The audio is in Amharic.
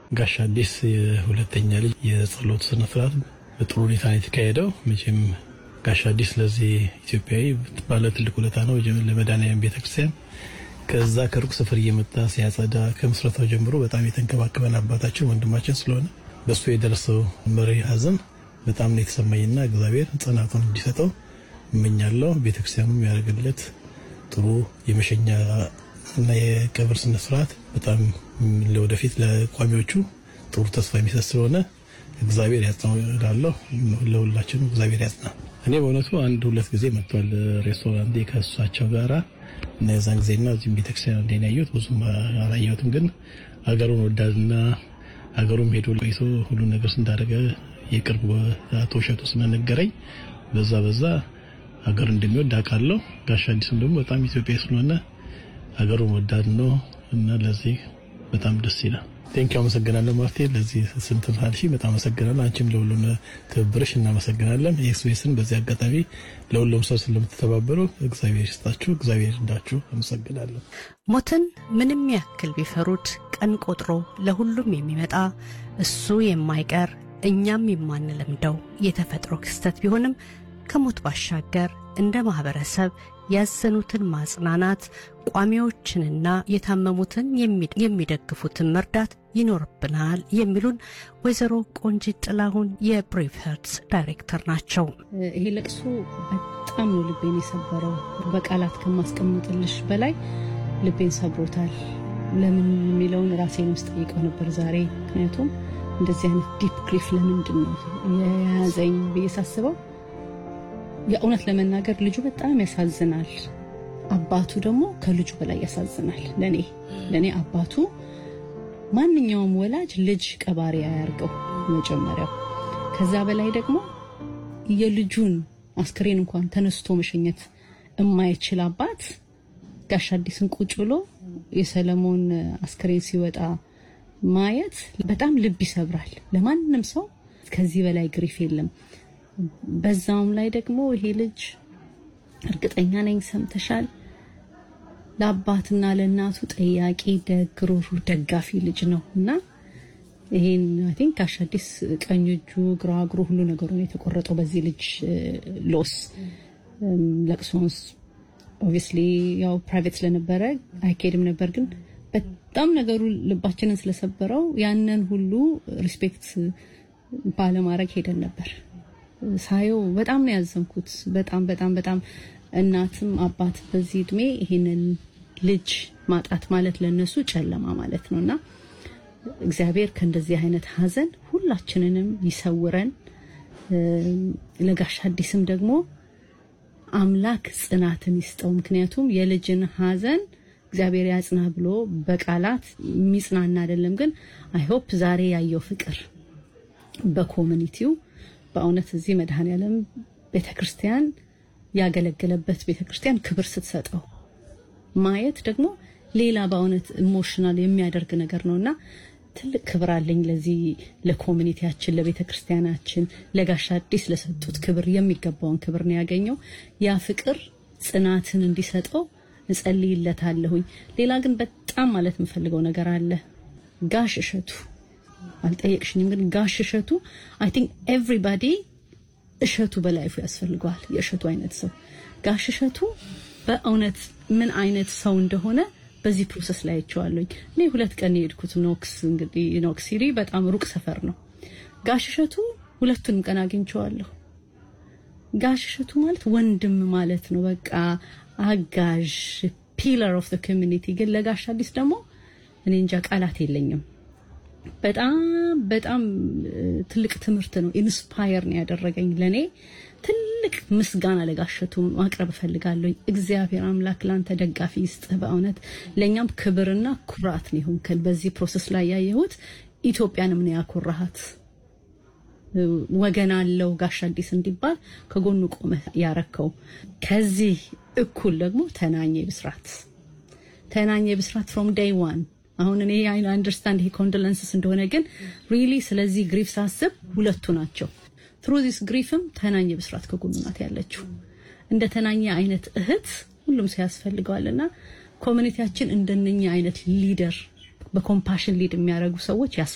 ጋሽ አዲስ የሁለተኛ ልጅ የጸሎት ስነ ስርዓት በጥሩ ሁኔታ ነው የተካሄደው። መቼም ጋሽ አዲስ ለዚህ ኢትዮጵያዊ ባለ ትልቅ ውለታ ነው። ለመድኃኔዓለም ቤተክርስቲያን ከዛ ከሩቅ ስፍር እየመጣ ሲያጸዳ ከምስረታው ጀምሮ በጣም የተንከባከበን አባታችን ወንድማችን ስለሆነ በሱ የደረሰው መሪ ሐዘን በጣም ነው የተሰማኝና እግዚአብሔር ጽናቱን እንዲሰጠው እመኛለሁ። ቤተክርስቲያኑም ያደርግለት ጥሩ የመሸኛ እና የቀብር ስነ ስርዓት በጣም ለወደፊት ለቋሚዎቹ ጥሩ ተስፋ የሚሰጥ ስለሆነ እግዚአብሔር ያጽናው እላለሁ። ለሁላችንም እግዚአብሔር ያጽና። እኔ በእውነቱ አንድ ሁለት ጊዜ መጥቷል ሬስቶራንቴ ከእሷቸው ጋራ እና የዛን ጊዜና እዚህም ቤተክርስቲያን እንደ ያየሁት ብዙም አላየሁትም። ግን አገሩን ወዳድና አገሩም ሄዶ ቆይቶ ሁሉ ነገር እንዳደረገ የቅርብ አቶ እሸቱ ስለነገረኝ በዛ በዛ ሀገር እንደሚወድ አውቃለሁ። ጋሽ አዲስም ደግሞ በጣም ኢትዮጵያ ስለሆነ ሀገሩን ወዳድ ነው እና ለዚህ በጣም ደስ ይላል። ቴንኪ አመሰግናለሁ ማርቴ፣ ለዚህ ስንት ካልሽ በጣም አመሰግናለሁ። አንቺም ለሁሉም ትብብርሽ እናመሰግናለን። ኤክስፕሬስን በዚህ አጋጣሚ ለሁሉም ሰው ስለምትተባበሩ እግዚአብሔር ይስጣችሁ፣ እግዚአብሔር ይርዳችሁ። አመሰግናለሁ። ሞትን ምንም ያክል ቢፈሩት ቀን ቆጥሮ ለሁሉም የሚመጣ እሱ የማይቀር እኛም የማንለምደው የተፈጥሮ ክስተት ቢሆንም ከሞት ባሻገር እንደ ማህበረሰብ ያዘኑትን ማጽናናት፣ ቋሚዎችንና የታመሙትን የሚደግፉትን መርዳት ይኖርብናል የሚሉን ወይዘሮ ቆንጂት ጥላሁን የብሬቭ ሄርትስ ዳይሬክተር ናቸው። ይሄ ለቅሶ በጣም ነው ልቤን የሰበረው። በቃላት ከማስቀምጥልሽ በላይ ልቤን ሰብሮታል። ለምን የሚለውን ራሴን ውስጥ ጠይቀው ነበር ዛሬ። ምክንያቱም እንደዚህ አይነት ዲፕ ግሪፍ ለምንድን ነው የያዘኝ ብዬ ሳስበው የእውነት ለመናገር ልጁ በጣም ያሳዝናል። አባቱ ደግሞ ከልጁ በላይ ያሳዝናል። ለኔ ለኔ አባቱ ማንኛውም ወላጅ ልጅ ቀባሪ አያርገው መጀመሪያው። ከዛ በላይ ደግሞ የልጁን አስክሬን እንኳን ተነስቶ መሸኘት የማይችል አባት ጋሽ አዲስን ቁጭ ብሎ የሰለሞን አስክሬን ሲወጣ ማየት በጣም ልብ ይሰብራል። ለማንም ሰው ከዚህ በላይ ግሪፍ የለም። በዛውም ላይ ደግሞ ይሄ ልጅ እርግጠኛ ነኝ ሰምተሻል፣ ለአባትና ለእናቱ ጠያቂ፣ ደግ፣ ሩህሩህ፣ ደጋፊ ልጅ ነው እና ይሄን አይ ቲንክ ጋሽ አዲስ ቀኝ እጁ፣ ግራ እግሩ፣ ሁሉ ነገሩ ነው የተቆረጠው በዚህ ልጅ ሎስ። ለቅሶንስ ኦብቪስሊ ያው ፕራይቬት ስለነበረ አይካሄድም ነበር፣ ግን በጣም ነገሩ ልባችንን ስለሰበረው ያንን ሁሉ ሪስፔክት ባለማድረግ ሄደን ነበር። ሳየው በጣም ነው ያዘንኩት። በጣም በጣም በጣም እናትም አባት በዚህ እድሜ ይሄንን ልጅ ማጣት ማለት ለነሱ ጨለማ ማለት ነውና እግዚአብሔር ከእንደዚህ አይነት ሀዘን ሁላችንንም ይሰውረን። ለጋሽ አዲስም ደግሞ አምላክ ጽናትን ይስጠው። ምክንያቱም የልጅን ሀዘን እግዚአብሔር ያጽና ብሎ በቃላት የሚጽናና አይደለም። ግን አይ ሆፕ ዛሬ ያየው ፍቅር በኮሚኒቲው በእውነት እዚህ መድኃኔዓለም ቤተክርስቲያን ያገለገለበት ቤተክርስቲያን ክብር ስትሰጠው ማየት ደግሞ ሌላ በእውነት ኢሞሽናል የሚያደርግ ነገር ነውና ትልቅ ክብር አለኝ ለዚህ ለኮሚኒቲያችን፣ ለቤተክርስቲያናችን፣ ለጋሽ አዲስ ለሰጡት ክብር የሚገባውን ክብር ነው ያገኘው። ያ ፍቅር ጽናትን እንዲሰጠው እጸልይለታለሁኝ። ሌላ ግን በጣም ማለት የምፈልገው ነገር አለ። ጋሽ እሸቱ አልጠየቅሽኝም፣ ግን ጋሽ እሸቱ አይ ቲንክ ኤቭሪባዲ እሸቱ በላይፉ ያስፈልገዋል። የእሸቱ አይነት ሰው ጋሽ እሸቱ በእውነት ምን አይነት ሰው እንደሆነ በዚህ ፕሮሰስ ላይ አይቼዋለሁኝ። እኔ ሁለት ቀን የሄድኩት ኖክስ እንግዲህ ኖክስ ሲሪ በጣም ሩቅ ሰፈር ነው። ጋሽ እሸቱ ሁለቱንም ቀን አግኝቼዋለሁ። ጋሽ እሸቱ ማለት ወንድም ማለት ነው። በቃ አጋዥ ፒለር ኦፍ ዘ ኮሚኒቲ። ግን ለጋሽ አዲስ ደግሞ እኔ እንጃ ቃላት የለኝም። በጣም በጣም ትልቅ ትምህርት ነው። ኢንስፓየር ነው ያደረገኝ። ለኔ ትልቅ ምስጋና ለጋሸቱ ማቅረብ እፈልጋለሁ። እግዚአብሔር አምላክ ላንተ ደጋፊ ይስጥህ። በእውነት ለእኛም ክብርና ኩራት ነው ይሁንከን። በዚህ ፕሮሰስ ላይ ያየሁት ኢትዮጵያንም ነው ያኮራሃት። ወገን አለው ጋሽ አዲስ እንዲባል ከጎኑ ቆመ ያረከው። ከዚህ እኩል ደግሞ ተናኘ ብስራት ተናኘ ብስራት ፍሮም ዴይ ዋን አሁን እኔ አይ አንደርስታንድ ይሄ ኮንዶለንስስ እንደሆነ ግን ሪሊ ስለዚህ ግሪፍ ሳስብ ሁለቱ ናቸው። ትሩ ዚስ ግሪፍም ተናኘ ብስራት ከጎኑ ናት ያለችው። እንደ ተናኘ አይነት እህት ሁሉም ሰው ያስፈልገዋልና ኮሚኒቲያችን እንደነኛ አይነት ሊደር በኮምፓሽን ሊድ የሚያደርጉ ሰዎች